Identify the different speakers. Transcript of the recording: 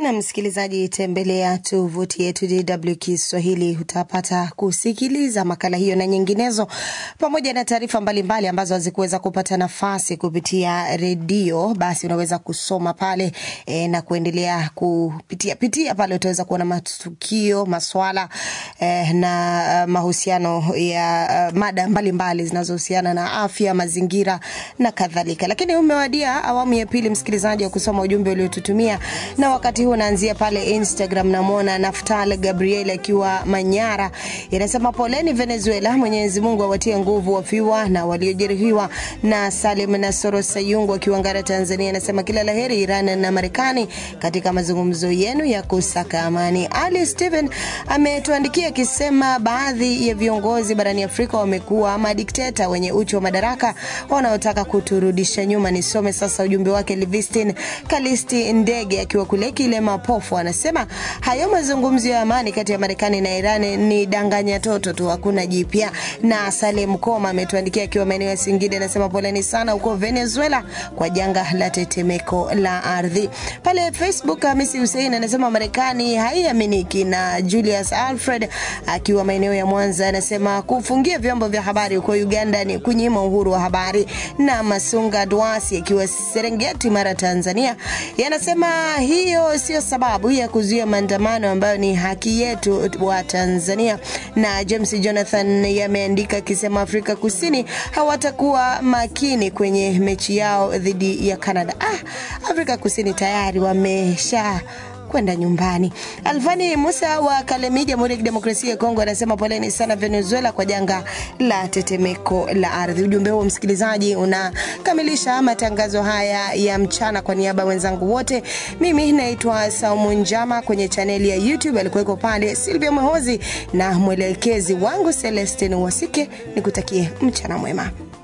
Speaker 1: na msikilizaji, tembelea tovuti yetu DW Kiswahili, utapata kusikiliza makala hiyo na nyinginezo, pamoja na taarifa mbalimbali ambazo hazikuweza kupata nafasi kupitia redio. Basi unaweza kusoma pale e, na kuendelea kupitia pitia pale, utaweza kuona matukio, maswala e, na mahusiano ya uh, mada mbalimbali zinazohusiana na afya, mazingira na kadhalika. Lakini umewadia awamu ya pili, msikilizaji, wa kusoma ujumbe uliotutumia na wakati huu naanzia pale Instagram. Namwona Naftal Gabriel akiwa Manyara, inasema poleni Venezuela, Mwenyezi Mungu awatie nguvu wafiwa na waliojeruhiwa. Na Salim Nasoro Sayungu akiwa Ngara, Tanzania, anasema kila laheri Iran na Marekani katika mazungumzo yenu ya kusaka amani. Ali Steven ametuandikia akisema baadhi ya viongozi barani Afrika wamekuwa madikteta wenye uchu wa madaraka wanaotaka kuturudisha nyuma. Nisome sasa ujumbe wake. Livistin Kalisti Ndege akiwa kule Kilema Pofu anasema hayo mazungumzo ya amani kati ya Marekani na Iran ni danganya toto tu, hakuna jipya. Na Salem Koma ametuandikia akiwa maeneo ya Singida, anasema poleni sana huko Venezuela kwa janga la tetemeko la ardhi. Pale Facebook Hamisi Hussein anasema Marekani haiaminiki. Na Julius Alfred akiwa maeneo ya Mwanza anasema kufungia vyombo vya habari huko Uganda ni kunyima uhuru wa habari. Na Masunga Dwasi akiwa Serengeti, Mara, Tanzania yanasema hiyo sio sababu ya kuzuia maandamano ambayo ni haki yetu wa Tanzania. Na James Jonathan yameandika akisema Afrika Kusini hawatakuwa makini kwenye mechi yao dhidi ya Canada. Ah, Afrika Kusini tayari wamesha kwenda nyumbani. Alfani Musa wa Kalemi, Jamhuri ya Kidemokrasia ya Kongo, anasema poleni sana Venezuela kwa janga la tetemeko la ardhi. Ujumbe huo msikilizaji, unakamilisha matangazo haya ya mchana. Kwa niaba ya wenzangu wote, mimi naitwa Saumu Njama. Kwenye chaneli ya YouTube alikuweko pale Silvia Mwehozi na mwelekezi wangu Celestin Wasike. Nikutakie mchana mwema.